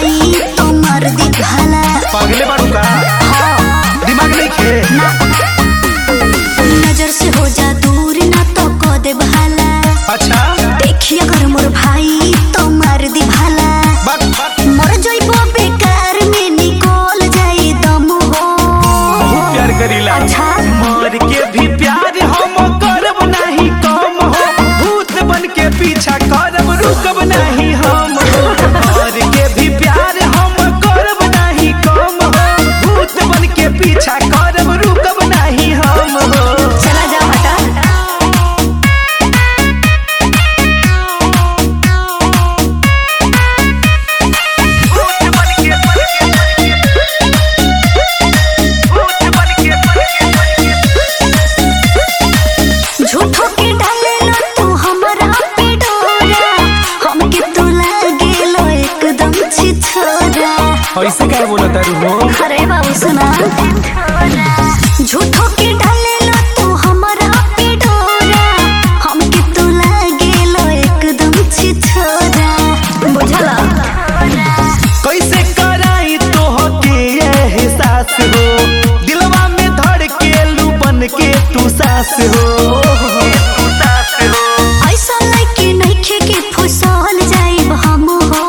भाई तो मर दी भाला पागले बाड़ू का दिमाग नहीं खे नजर से हो जा दूर ना तो को दे भाला अच्छा देखी अगर मोर भाई तो मार दी भाला बात बात मर जइबो बेकार में निकल जाई दम हो बहुत प्यार करीला अच्छा। मर के भी प्यार हम करब नहीं कम हो भूत बन के पीछा करब रुकब नहीं हम हो मर के भी प्यार हम करब नहीं कम हो भूत बन के पीछा करब रुकब नहीं हम हो चला जा हटा झूठो के डाले लो तू हमरा पे डोरा हमके तो लागे लो एकदम छिछोरा ऐसे क्या बोला तारू हो अरे बाबू सुना झूठो के डाले लो तू हमरा पे डोरा हमके तो लागे लो एकदम छिछोरा बुझला कैसे कराई तो के एहसास हो दिलवा में धड़ के लू बन के तू सास हो ऐसा लगे नइखे के फुसल जाइब हम हो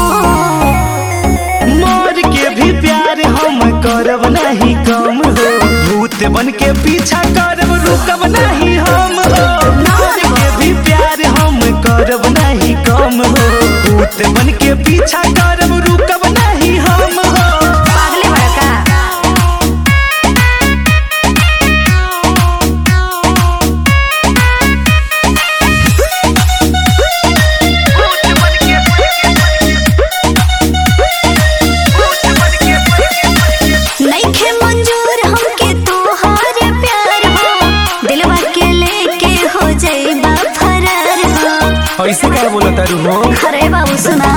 मर के भी प्यार हम करब नहीं कम हो भूत बन के पीछा करब रुकब नहीं हम हो मर के भी प्यार हम करब नहीं कम हो भूत बन के पीछा करब रुकब नहीं हम हो पागले बड़का नइखे मंजूर हमके तोहार प्यार हो दिलवा के लेके हो जाइबा फरार हो ऐसे क्या बोला तारू हो अरे बाबू सुना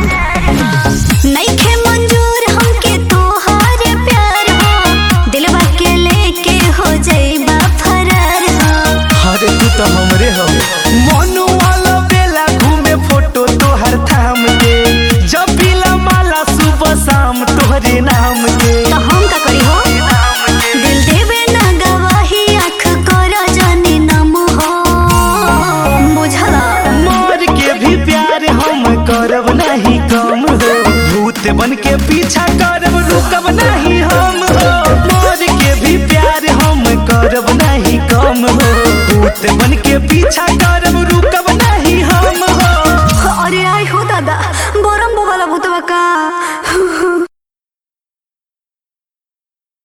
नइखे मंजूर हमके तोहार प्यार हो दिलवा के लेके हो जाइबा फरार हो अरे तू तो हमरे हो मनु वाला बेला घूमे फोटो तोहर थाम के जब पीला माला सुबह शाम तोहरे नाम के तो हम का करी हो दिल देवे ना गवाही आँख कर जाने नम हो बुझला मर के भी प्यार हम करब नहीं कम हो भूत बन के पीछा करब रुकब नहीं हम हो मर के भी प्यार हम करब नहीं कम हो भूत बन के पीछा कर